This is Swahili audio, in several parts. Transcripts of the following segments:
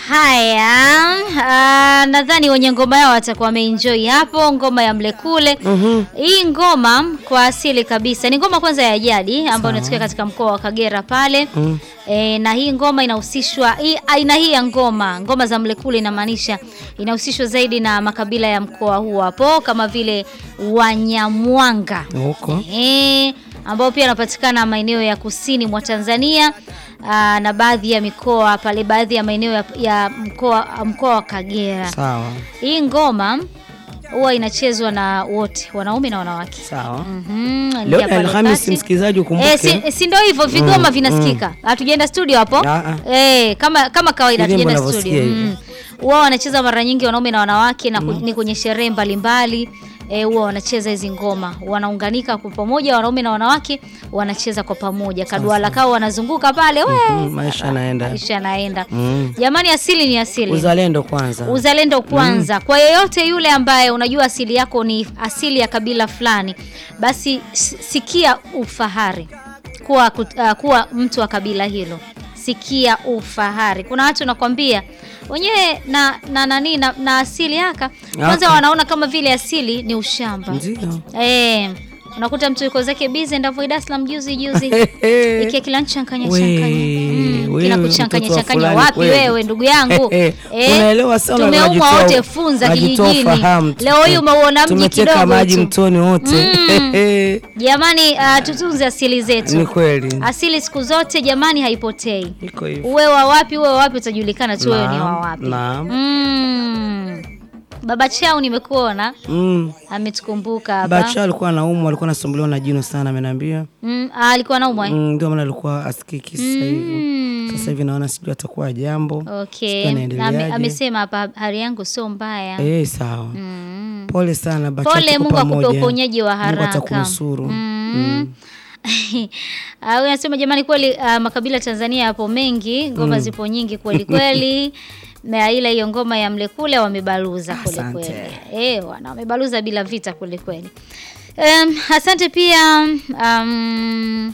Haya, uh, nadhani wenye ngoma yao watakuwa wameenjoy hapo, ngoma ya Mlekule. Mhm. Hii ngoma kwa asili kabisa ni ngoma kwanza ya jadi ambayo inatokea katika mkoa wa Kagera pale Mm. e, na hii ngoma inahusishwa hii aina hii ya ngoma ngoma za Mlekule inamaanisha inahusishwa zaidi na makabila ya mkoa huu hapo kama vile Wanyamwanga Huko. eh, ambao pia wanapatikana maeneo ya kusini mwa Tanzania aa, na baadhi ya mikoa pale, baadhi ya maeneo ya, ya mkoa mkoa wa Kagera. Sawa. Hii ngoma huwa inachezwa na wote, wanaume na wanawake. Sawa. Mhm, Leo ingia ni pale Alhamisi, kati. msikilizaji ukumbuke. Eh, si, si ndio hivyo vigoma vinasikika. Hatujaenda studio hapo. Ah, Eh, kama kama kawaida Filimbi hatujaenda unavyosikia studio. hivyo. Mm. Wao wanacheza mara nyingi wanaume na wanawake na ku- ni kwenye sherehe mbalimbali. Eh, huwa wanacheza hizi ngoma. Wanaunganika kwa pamoja wanaume na wanawake wanacheza kwa pamoja. Kaduala kao wanazunguka pale. We, Mm, maisha yanaenda. maisha yanaenda. Mm. Jamani asili ni asili. Uzalendo kwanza. Uzalendo kwanza. Kwa yeyote yule ambaye unajua asili yako ni asili ya kabila fulani, basi s- sikia ufahari kuwa, kut- uh, kuwa mtu wa kabila hilo. Sikia ufahari. Kuna watu nakwambia wenyewe na na nani na, na asili yaka kwanza Aka. wanaona kama vile asili ni ushamba. Ndio. Eh, unakuta mtu yuko zake busy ndavyo Dar es Salaam juzi juzi ikia kila nchankanya We, chankanya mm, wewe, kina kuchankanya mtoto wa chankanya fulani wapi kweli. wewe ndugu yangu Eh, unaelewa sana, tumeumwa unajitoa- wote funza unajitoa kijijini fahamu tu. leo hii umeuona mji Tumeteka kidogo maji tu mtoni wote. jamani uh, tutunze asili Ni zetu kweli. asili siku zote jamani haipotei Iko hivyo. uwe wa wapi uwe wa wapi utajulikana tu wewe ni wa Naam, wapi naam. mm. baba chao nimekuona Mm. ametukumbuka hapa Bacha alikuwa anaumwa, alikuwa anasumbuliwa na jino sana ameniambia. mm, ah, alikuwa naumwa eh? Mm, ndio maana alikuwa asikiki sasa hivi. Mm. Sasa hivi naona sijui atakuwa jambo. Okay. Sijui Na anaendeleaje. ame- amesema hapa hali yangu sio mbaya. Eh, sawa. Mm. Pole sana Bacha. Pole, tuko Mungu akupe pamoja. uponyaji wa Mungu haraka. atakunusuru. Mm. Ah, huyu anasema jamani, kweli ah, makabila Tanzania yapo mengi, ngoma zipo nyingi kweli kweli. Na ila hiyo ngoma ya Mlekule wamebaluza kweli Asante. kweli. Eh, wana wamebaluza bila vita kweli kweli. Um, asante pia um,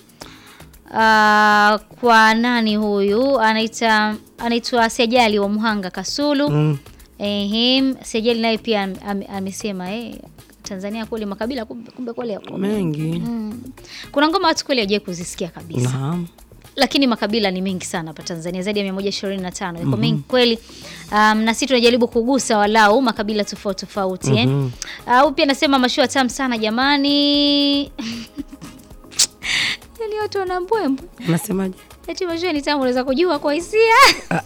ah, kwa nani huyu anaita anaitwa Sejali wa Muhanga Kasulu. Mm. Ehe, Sejali naye pia am- ame- amesema eh, Tanzania kweli makabila kumbe, kumbe kweli yako mengi. Mengi. Mm. Kuna ngoma watu kweli hawajai kuzisikia kabisa. Naam. Lakini makabila ni mengi sana hapa Tanzania zaidi ya 125. Yako mengi kweli. Um, na sisi tunajaribu kugusa walau makabila tofauti tofauti eh. Mhm. Au pia nasema mashua tamu sana jamani. Yaani watu wana mbwembwe. Unasemaje? Eti mashua ni tamu unaweza kujua kwa hisia.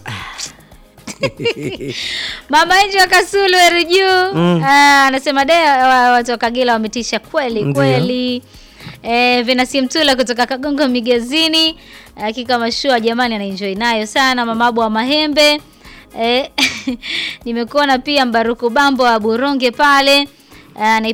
Mama Enji wa Kasulu Eriju Mm. Ah, anasema de wa- watu wa Kagera wametisha kweli Ndio. kweli. Eh, Venasi Mtula kutoka Kagongo Migezini, hakika mashua jamani, anaenjoy nayo sana. Mama Abu wa Mahembe eh, nimekuona pia Mbaruku Bambo wa Buronge pale Ah,